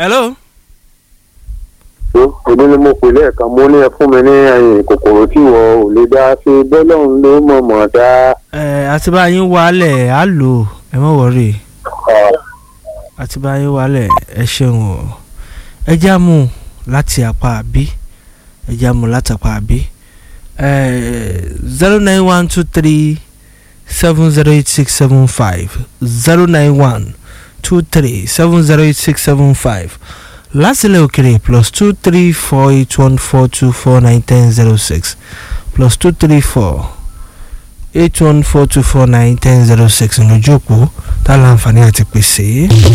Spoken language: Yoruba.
hello. èmi ni mo pè lẹ́ẹ̀kan mo ní ẹ fún mi ní ẹyin kòkòrò tí wọ́n ò lè dá sí bọ́lọ́run ló mọ̀mọ́ dá. ẹ àti bá yín wálẹ̀ á lò ó ẹ má wọrí àti bá yín wálẹ̀ ẹ ṣeun o ẹ já mú láti apá àbí ẹ já mú láti apá àbí zero nine one two three seven zero eight six seven five zero nine one two three seven zero eight six seven five lásìlẹ̀ òkèrè plus two three four eight one four two four nine ten zero six plus two three four eight one four two four nine ten zero six lójú òpó tá a láǹfààní àti pèsè.